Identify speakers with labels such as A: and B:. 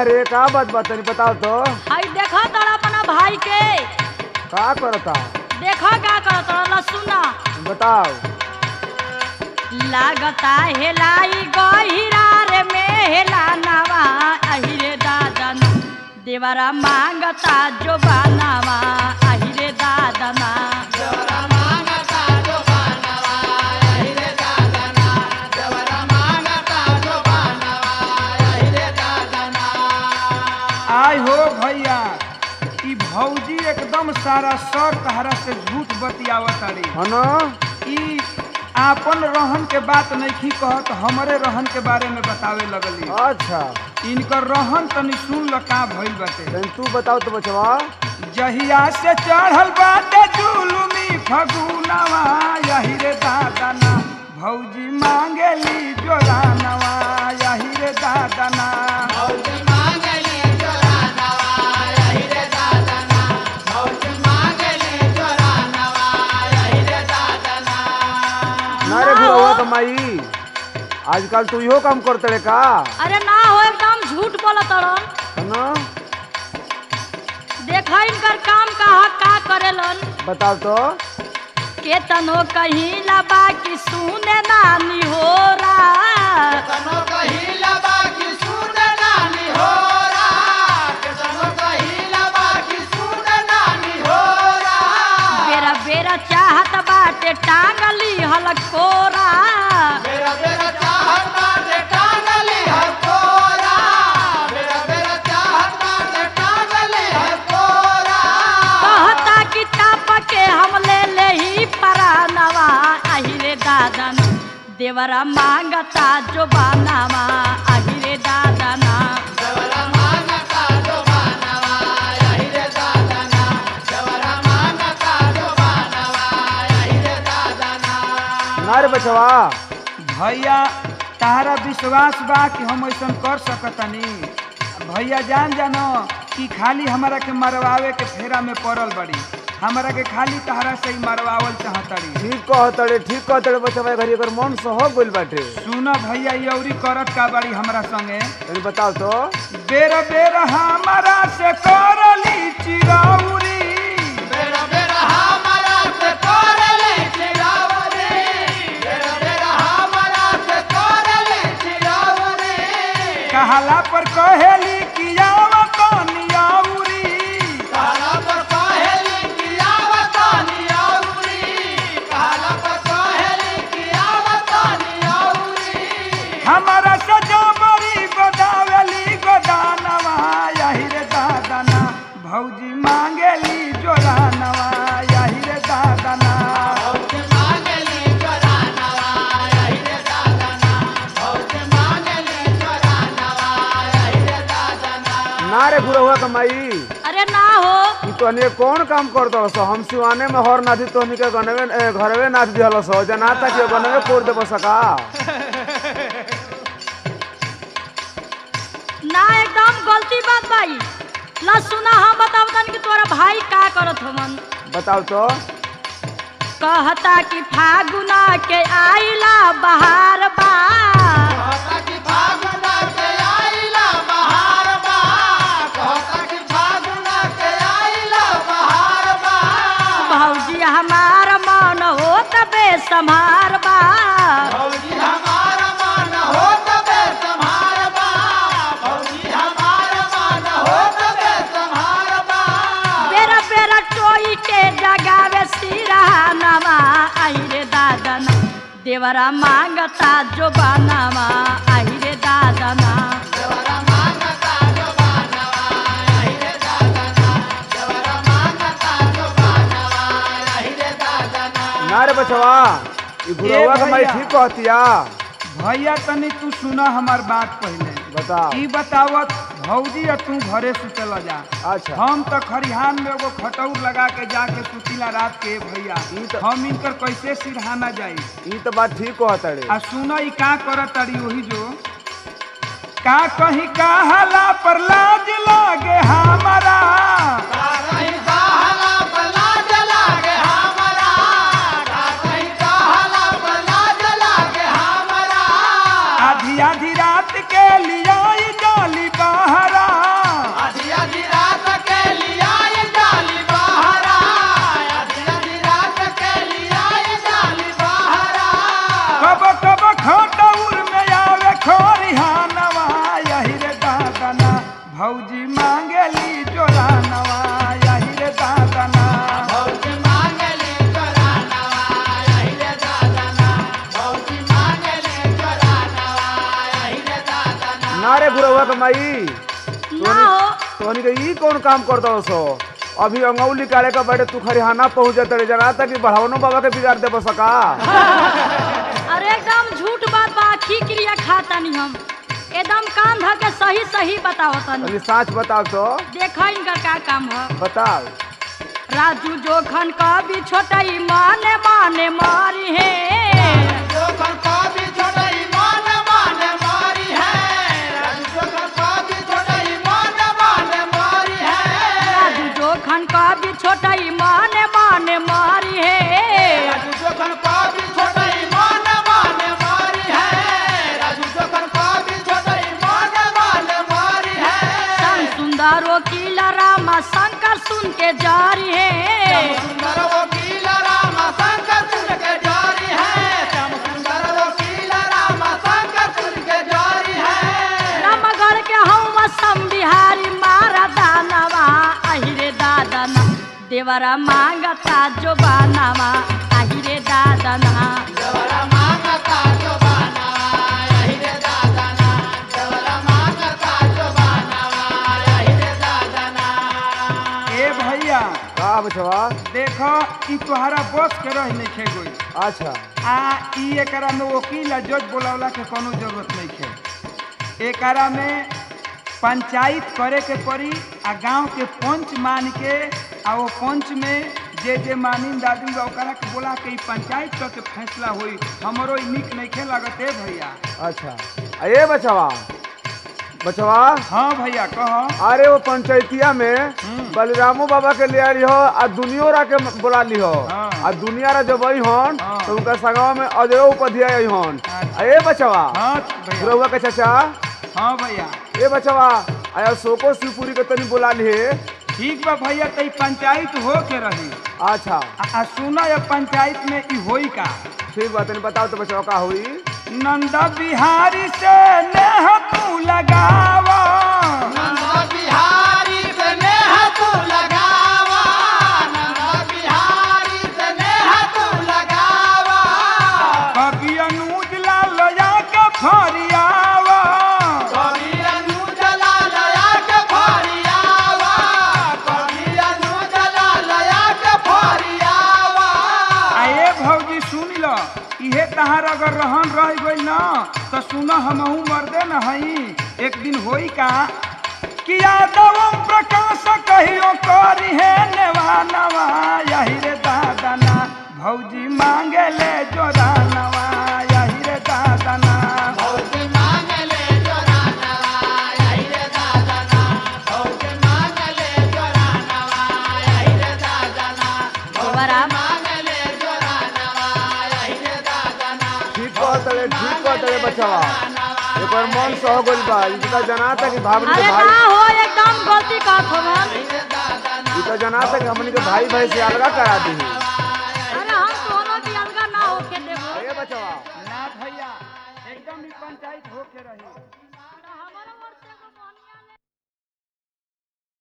A: रे का बात बात तनी बताओ तो
B: हई देखो तोरा अपना भाई के
A: का करता
B: देखो का करत रहल सुना
A: बताओ
B: लागता हेलाई गहिरा रे में हेला नवा अहिरे दादना देवरा मांगता जो बानावा अहिरे दादना
C: आय हो भैया ई भौजी एकदम सारा सर तहरा से झूठ बतियावत तारी
A: है ना
C: ई आपन रहन के बात नहीं कहत हमरे रहन के बारे में बतावे लगली
A: अच्छा
C: इनकर रहन तनी सुन ल का भइल बाटे
A: तनी तू बताओ तो बचवा
C: जहिया से चढ़ल बाटे जुलुमी फगुनवा यही रे दादना भौजी मांगेली जोरानवा यही रे दादना
A: ना रे बुढ़वा कमाई आजकल तू इहो काम करते रे का
B: अरे ना हो एकदम झूठ बोलत रहन
A: है ना
B: देखा इनकर काम कहा का करेलन
A: बताओ तो
B: केतनो कहीं लबा की सुने नानी हो बेरा बेरा चाहत बाटे टांगली हलकोरा कहता कि टाप के हम ले ले ही परानवा अहिरे दादन देवरा मांगता जो बानावा अहिरे दादना
A: ना रे बचवा
C: भैया तारा विश्वास बा कि हम ऐसा कर सकतनी भैया जान जानो कि खाली हमरा के मरवावे के फेरा में पड़ल बड़ी हमरा के खाली तहरा से ही मरवावल चाहतड़ी
A: ठीक कहतड़े ठीक कहतड़े बचवा घरी एकर मन सह गइल बाटे
C: सुन भैया ये औरी करत का बड़ी हमरा संगे
A: तनी बताओ तो
C: बेर बेर हमरा से करली चिरौरी कहला पर कहेली कि आवत नियौरी हमारा सजा बड़ी गोदावली गोदानवा यही रे दादना भौजी मांगेली जोरानवा यही रे दादना
A: ना रे बुढ़वा कमाई
B: अरे ना हो
A: तू तनी कौन काम करतो सो हम सिवाने में हर नाथी तोहनी के गनवे ए, घरवे नाथ दिहल सो जना तक ये गनवे कोड़ देबो सका
B: ना एकदम गलती बात भाई ला सुना हम बताओ तन कि तोरा भाई का करत हमन
A: बताओ तो
B: कहता कि फागुना के आइला बहार बा भौजी हमार मन हो तबे संभार बा बेरा बेरा टोई के जगावे सिरहानवा आहिरे दादना देवरा मांगता जो बानावा आहिरे दादना
A: ना रे बचवा ई बुढ़वा कमाई
C: भैया।
A: ठीक कहतिया
C: भैया तनी तू सुना हमार बात पहले
A: बताओ
C: ई बतावत भौजी या तू घरे सुतल जा
A: अच्छा
C: हम तो खरिहान में एगो खटौर लगा के जाके सुतिला रात के भैया
A: ई तो-
C: हम इनकर कैसे सिरहाना जाई
A: ई तो बात ठीक कहतड़े
C: आ सुनो ई का करत तारी वही जो का कहीं कहला पर लाज लागे हमारा आधी आधी रात के लिया जाली बहरा
A: रे गुरवा के माई
B: ना हो
A: तोहनी के ई कौन काम करता सो अभी अंगौली काले का बैठे तू खरिहाना पहुंच जाते रे जरा तक बढ़ावनो बाबा के बिगाड़ दे सका
B: अरे एकदम झूठ बात बा की क्रिया खाता नहीं हम एकदम कान ध के सही सही बताओ तनी
A: अभी साच बताओ तो
B: देखा इनका का काम है
A: बताओ
B: राजू जोखन का भी छोटाई माने माने मारी है राजू जोखन का भी छोटाई माने माने मारी है सन सुंदर वकील रामा शंकर सुन के जारी है रामगढ़ के हम असम बिहारी मारा दानवा अहिरे दादना देवरा मांगता जो बानावा अहिरे दादना
C: ए भैया
A: का बचवा
C: देखो ई तोहरा बस के रह नहीं खे गोई
A: अच्छा
C: आ ई एकरा में वकील आ जज बोलावला के कोनो जरूरत नहीं खे एकरा में पंचायत करे के पड़ी आ गांव के पंच मान के आ वो पंच में जे जे मानिन दादी बा ओकरा के बोला के ई पंचायत क के फैसला होई हमरो ई निक नहीं खे लागत ए भैया
A: अच्छा आ ये बचवा बचवा
C: हाँ भैया कह
A: अरे वो पंचायतिया में
C: हम्म।
A: बलरामो बाबा के ले आई हो आ दुनियो रा के बोला ली हो
C: हाँ।
A: आ दुनिया रा जब आई हन
C: हाँ।
A: तो उनका संगवा में अजयो उपाध्याय आई हन
C: अच्छा।
A: आ ये बचवा
C: हाँ भैया
A: गुरवा के चाचा
C: हाँ भैया
A: ये बचवा आया सोको शिवपुरी के तनी बोला ली
C: ठीक बा भैया तई पंचायत हो के रही
A: अच्छा
C: आ, आ सुना ये पंचायत में ई होई का
A: ठीक बा तनी बताओ तो बचवा का हुई
C: नंद बिहारी से नेह तू लगावा कभी अनुज लाल या के फरियावा आए भौजी सुन लो इहे तहार अगर रहन रह गई न तो सुन हमहू मर्दे न हई एक दिन होई का कि यादव प्रकाश कहियो करी है नेवा नवा यही रे दादना भौजी मांगे ले जोरा नवा यही रे दादना
B: देवरा
A: ठीक कहतले ठीक कहतले बचवा एक बार मन सह गइल बा इनका जनाता कि भाभी
B: अरे
A: के
B: ना
A: भाई
B: हो एकदम गलती कहत हो
A: इनका जनाता कि हमनी के भाई भाई से अलगा करा दी